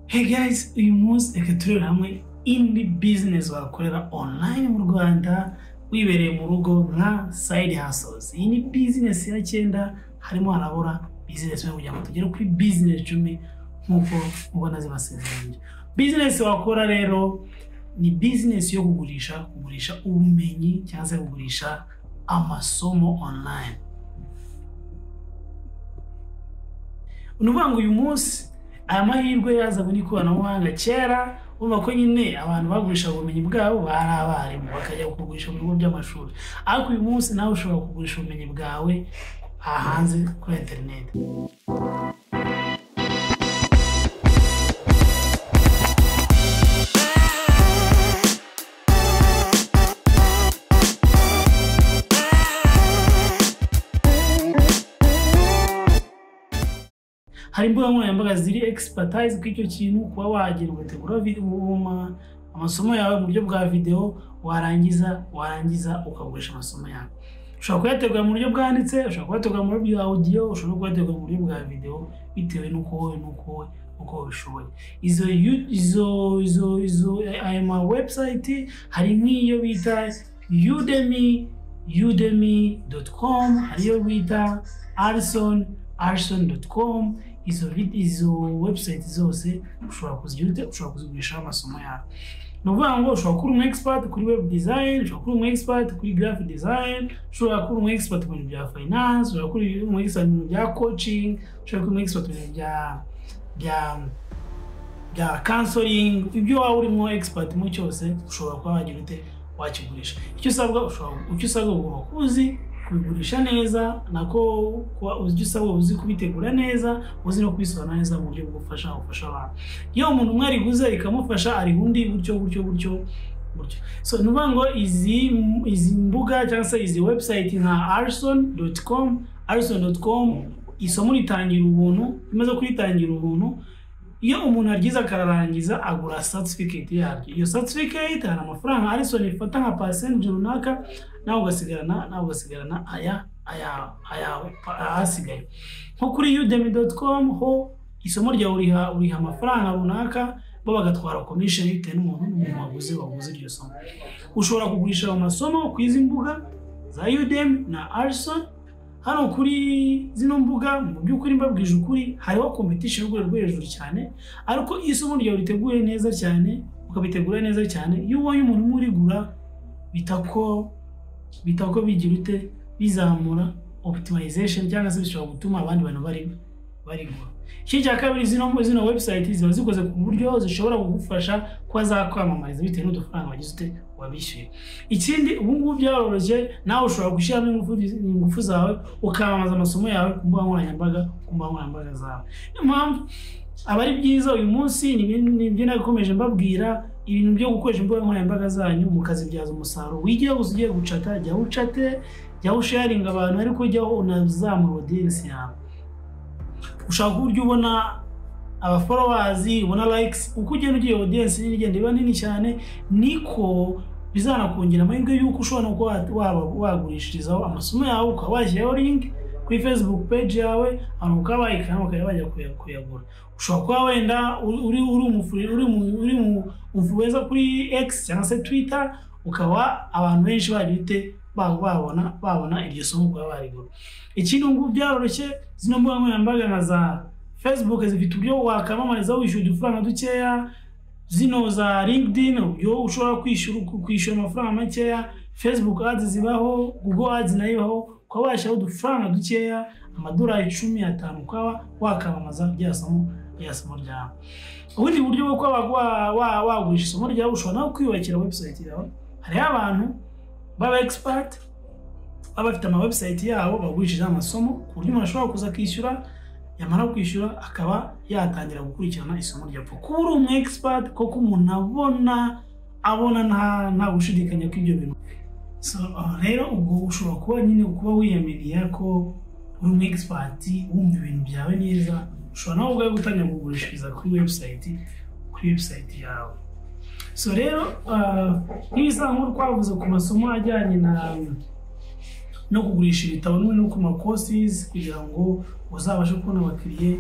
hey guys uyu munsi reka turebe hamwe indi business wakorera online mu rwanda wibereye mu rugo nka side hustles iyi ni business ya cyenda harimo harabura business yo kugira ngo tugere kuri business icumi nk'uko mubona zibasezeranye business wakora rero ni business yo kugurisha kugurisha ubumenyi cyangwa se kugurisha amasomo online ni ukuvuga ngo uyu munsi aya mahirwe yazanywe n'ikoranabuhanga kera urumva ko nyine abantu bagurisha ubumenyi bwabo bari abarimu bakajya kugurisha mu bigo by'amashuri ariko uyu munsi nawe ushobora kugurisha ubumenyi bwawe hanze kuri interineti hari imbuga nkoranyambaga ziri expertise ku icyo kintu kuba wagenda ugategura amasomo yawe mu buryo bwa videwo warangiza warangiza ukagurisha amasomo yawe ushobora kuyategura mu buryo bwanditse ushobora kuyategura mu buryo bwa audio ushobora kuyategura mu buryo bwa videwo bitewe n'uko wowe n'uko wowe uko ubishoboye izo izo izo izo aya ma website hari nk'iyo bita udemy udemy.com hari iyo bita arson arson.com izo izo website zose ushobora kuzigura ushobora kuzigurishaho amasomo yawe ni ukuvuga ngo ushobora kuba umu expert kuri web design ushobora kuba umu expert kuri graphic design ushobora kuba umu expert mu bintu bya finance ushobora kuba umu expert mu bintu bya coaching ushobora kuba umu expert mu bintu bya bya bya counseling ibyo waba urimo expert mu cyose ushobora kuba wagira ute wakigurisha icyo usabwa ushobora icyo usabwa ugomba kuba uzi kubigurisha neza nako ujya usaba uzi kubitegura neza uzi no kubisobanura neza mu buryo bwo gufasha gufasha abantu iyo umuntu umwe ariguze rikamufasha ariha undi gutyo gutyo gutyo gutyo so ni ukuvuga ngo izi izi mbuga cyangwa se izi website nka arson doti com arson doti com isomo ritangira ubuntu imaze kuritangira ubuntu iyo umuntu aryiza akararangiza agura satifiketi yaryo iyo satifiketi hari amafaranga arison ifata nka pasenti runaka nawe ugasigarana nawe ugasigarana aya aya ayawe ahasigaye nko kuri udemy com ho isomo ryawe uriha uriha amafaranga runaka bo bagatwara komisheni bitewe n'umuntu n'umuntu waguze waguze iryo somo ushobora kugurisha ayo masomo ku izi mbuga za udemy na arison hano kuri zino mbuga mu by'ukuri mbabwije ukuri hariho competition y'urwego rwo hejuru cyane ariko iyo isomo ryawe riteguye neza cyane ukabitegura neza cyane iyo ubonye umuntu umwe urigura bita ko bita ko bigira ute bizamura optimization cyangwa se bishobora gutuma abandi bantu bari barigura iki cya kabiri zino zino website ziba zikoze ku buryo zishobora kugufasha kuba zakwamamariza bitewe n'udufaranga wagize ute wabishyuye ikindi ubu ngubu byaroroshye nawe ushobora gushyiramo ingufu zawe ukamamaza amasomo yawe ku mbuga nkoranyambaga ku mbuga nkoranyambaga zawe niyo mpamvu aba ari byiza uyu munsi ni ibyo nakomeje mbabwira ibintu byo gukoresha imbuga nkoranyambaga zanyu mukazibyaza umusaruro wigiye gusa ugiye gucata jya ucate jya usharinga abantu ariko jya unazamura odiyensi yawe ushaka uburyo ubona abaforowazi ubona likes uko ugenda ugiye odiyensi nini igenda iba nini cyane niko bizanakongera amahirwe y'uko ushobora kuba wagurishirizaho amasomo yawe ukaba washyiraho link kuri facebook page yawe abantu ukaba bayikana bakajya bajya kuyagura ushobora kuba wenda uri uri umufuweza kuri x cyangwa se twitter ukaba abantu benshi bagira ute babona babona iryo somo kuba barigura ikindi ngubu byaroroshye zino mbuga nkoranyambaga nka za facebook zifite uburyo wakamamarizaho wishyura udufaranga dukeya zino za linkedin uburyo ushobora kwishyura kwishyura amafaranga makeya facebook ads zibaho google ads nayo ibaho ukaba washyiraho udufaranga dukeya amadolari cumi atanu ukaba wakamamaza rya somo rya somo ryawe ubundi buryo bwo kuba wagurisha isomo ryawe ushobora nawe kwiyubakira website yawe hariho abantu baba expert baba bafite ama website yabo bagurishije amasomo ku buryo umuntu ashobora kuza akishyura yamara kwishyura akaba yatangira gukurikirana isomo rya kuko uri umu expert koko umuntu abona abona nta gushidikanya kw'ibyo bintu rero ubwo ushobora kuba nyine kuba wiyamiriya ko uri umu expert wumva ibintu byawe neza ushobora nawe ubwawe gutangira kugurishiriza kuri website kuri website yawe so rero nk'ibisa nk'uko twavuze ku masomo ajyanye na no kugurisha ibitabo no ku makosizi kugira ngo uzabashe kubona abakiriya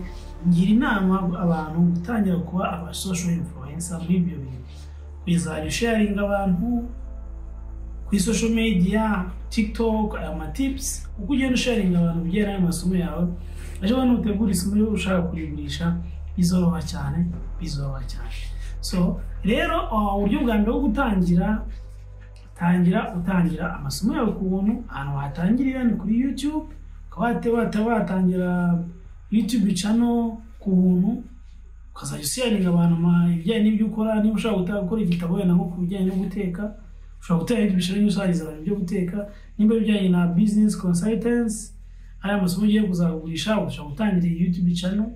ngira inama abantu gutangira kuba aba social influencer muri ibyo bintu kuzajya usharinga abantu ku social media tiktok aya matips uko ugenda usharinga abantu ugera amasomo yawe ejo bundi utegura isomo rero ushaka kurigurisha bizoroha cyane bizoroha cyane so rero uburyo bwa mbere bwo gutangira tangira utangira amasomo yawe ku buntu ahantu watangirira ni kuri youtube ukaba watangira youtube channel ku buntu ukazajya usiyaringa abantu ibijyanye n'ibyo ukora niba ushaka gukora igitabo wenda nko ku bijyanye no guteka ushobora gutera ibishoro usariza abantu ibyo guteka nimba ibijyanye na business consultants ari amasomo ugiye kuzagurisha ushobora gutangira youtube channel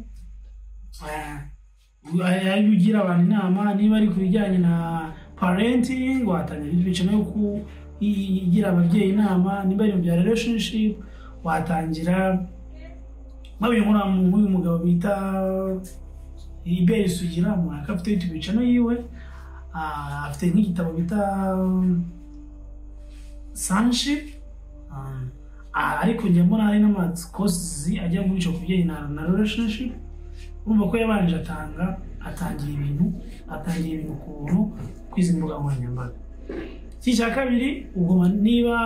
ayo ugira abantu inama niba ari ku bijyanye na parenting watangira youtube channel yo kugira ababyeyi inama niba ari mu bya relationship watangira nk'uyu nk'uyu mugabo bita iberi sugira umuntu akaba afite youtube channel yiwe afite nk'igitabo bita sunship ariko njya mbona hari n'amakosi ajya guca ku bijyanye na relationship urumva ko yabanje atanga atangira ibintu atangira ibintu ku buntu kwizi mbuga nkoranyambaga iki cya kabiri ugoma niba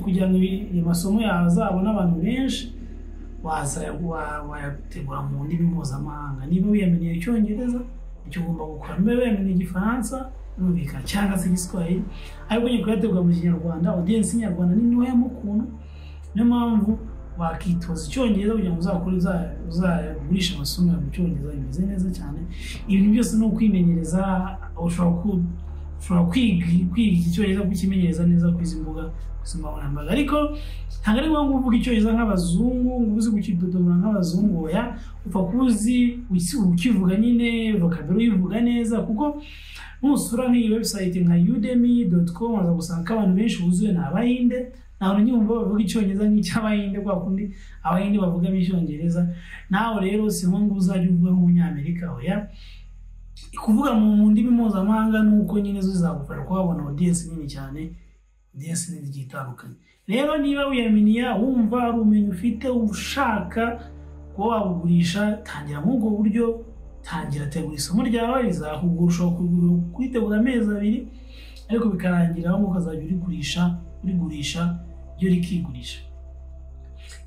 kugira ngo amasomo yawe azabone abantu benshi waza wayategura mu ndimi mpuzamahanga niba wiyaminiye icyongereza icyo ugomba gukora niba wiyaminiye igifaransa birumvikana cyangwa se igiswahili ariko ugiye kuyategura mu kinyarwanda audience nyarwanda ni ntoya mu kuntu niyo mpamvu wakitoza icyongereza kugira ngo uzakore uzagurisha amasomo yawe mu cyongereza bimeze neza cyane ibintu byose ni ukwimenyereza ushobora kwiga icyongereza kukimenyereza neza ku izi mbuga nkoranyambaga ariko ntabwo ari ngombwa uvuga icyongereza nk'abazungu ngo uzi kukidodomora nk'abazungu oya upfa kuba uzi ukivuga nyine vocabulary uyivuga neza kuko nusura nk'iyi website nka udemy doti com waza gusanga ko abantu benshi buzuye ni abahinde ntabwo nyumva bavuga icyongereza nk'icy'abahinde kwa kundi abahinde bavugamo icyongereza nawe rero si ngombwa uzajya uvuga nk'umunyamerika oya kuvuga mu ndimi mpuzamahanga ni uko nyine zo zagufasha kuhabona audience nini cyane audience nini igiye itandukanye rero niba wiyaminiya wumva ari ubumenyi ufite ushaka kuba wabugurisha tangira muri ubwo buryo tangira tegura isomo ryawe rizakugusha kuritegura amezi abiri ariko bikarangira aho ukazajya urigurisha urigurisha ryo rikigurisha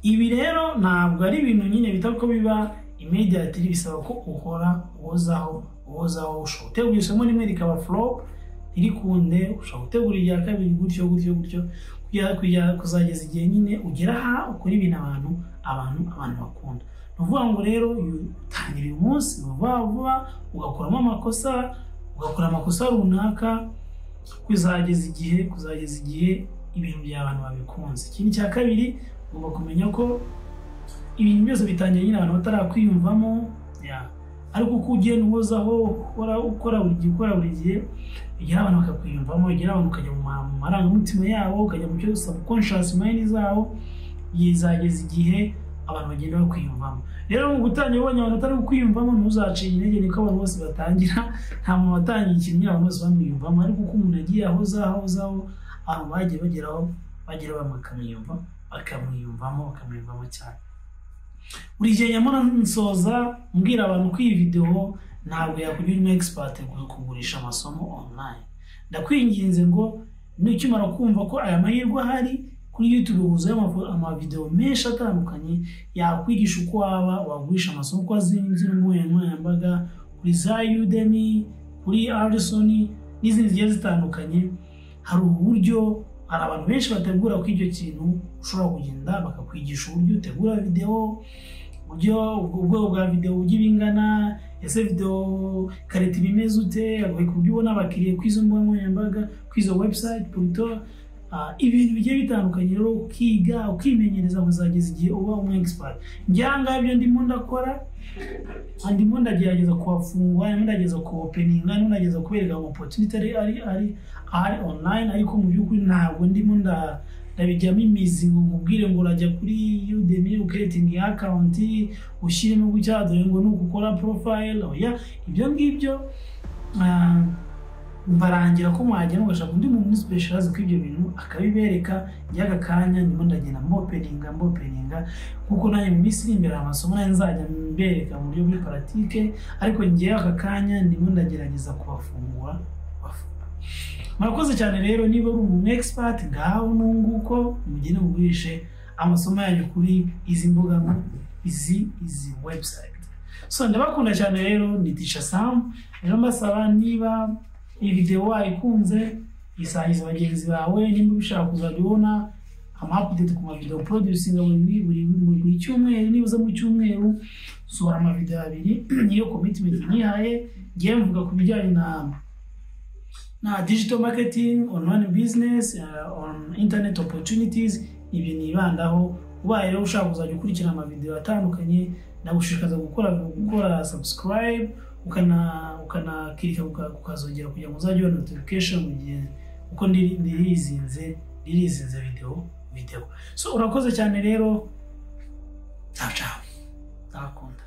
ibi rero ntabwo ari ibintu nyine bita ko biba immediate bisaba ko ukora uhozaho uhozaho ushobora gutegura isomo rimwe rikaba flop ntirikunde ushobora gutegura irya kabiri gutyo gutyo gutyo kuzageza igihe nyine ugera aha ukora ibintu abantu abantu abantu bakunda ni ukuvuga ngo rero utangira uyu munsi vuba vuba ugakuramo amakosa ugakora amakosa runaka kuzageza igihe kuzageza igihe ibintu bya abantu babikunze ikindi cya kabiri ugomba kumenya ko ibintu byose bitangira nyine abantu batarakwiyumvamo ariko uko ugenda uhozaho ukora ukora buri gihe ukora buri gihe ugera abantu bakakwiyumvamo ugera abantu ukajya mu marangamutima yabo ukajya mu cyo subconscious mind zabo yizageza igihe abantu bagenda bakwiyumvamo rero mu gutangira ubonye abantu batari kukwiyumvamo ntuzacire intege niko abantu bose batangira nta muntu watangiye ikintu abantu bose bamwiyumvamo ariko uko umuntu agiye ahozaho ahozaho abantu bagiye bageraho bagera bakamwiyumva bakamwiyumvamo bakamwiyumvamo cyane buri gihe nyamara nsoza mbwira abantu ko iyi videwo ntabwo yakugira umu expert kugurisha amasomo online ndakwinginze ngo nukimara kumva ko aya mahirwe ahari kuri youtube huzuye amavidewo menshi atandukanye yakwigisha uko waba wagurisha amasomo uko azinze nkoranyambaga kuri za udemy kuri arison n'izindi zigiye zitandukanye hari uburyo hari abantu benshi bategura ko icyo kintu ushobora kugenda bakakwigisha uburyo utegura videwo uburyo ubwoko bwa videwo ujya ibingana ese videwo karita ibimeze ute ku buryo ubona abakiriya ku izo mbuga nkoranyambaga ku izo website puruto ibintu bigiye bitandukanye rero ukiga ukimenyereza kuzageza igihe uba umu expert ngira ngo ibyo ndimo ndakora ndimo ndagerageza kuhafungura ndimo ndagerageza kuhopeninga ndimo ndagerageza kubereka opportunity ari ari ari ari online ariko mu by'ukuri ntabwo ndimo nda ndabijyamo imizi ngo nkubwire ngo urajya kuri Udemy ukeretingi account ushyiremo gutya dore ngo nuko ukora profile oya ibyo ngibyo barangira ko mwagera mugashaka undi muntu usipesharaze kuri ibyo bintu akabibereka njyaga kanya ndimo ndagenda mbopeninga mbopeninga kuko nanjye mu minsi iri imbere amasomo nanjye nzajya mbereka mu buryo buri paratike ariko ngewe aka kanya ndimo ndagerageza kubafungura kubafungura murakoze cyane rero niba uri umu egisipati ngaho nunguko mugende mugurishe amasomo yanyu kuri izi mbuga izi izi webusayiti so ndabakunda cyane rero ni tica samu rero mbasaba niba iyi videwo wayikunze isangiza bagenzi bawe nimba ubishaka kuzajya ubona amapudeti ku mavidewo porodusinga buri buri buri cyumweru niba uza mu cyumweru sohora amavidewo abiri niyo komitimenti nihaye ngiye mvuga ku bijyanye na na digital marketing online business uh, on internet opportunities ibyo nibandaho ubaye rero ushaka kuzajya ukurikira amavidewo atandukanye nagushishikariza gukora gukora subscribe ukana ukanakirika ukazongera kugira ngo uzajye ubona notification mu gihe kuko ndirizinze ndirizinze video video so urakoze cyane rero ciao ciao ndakunda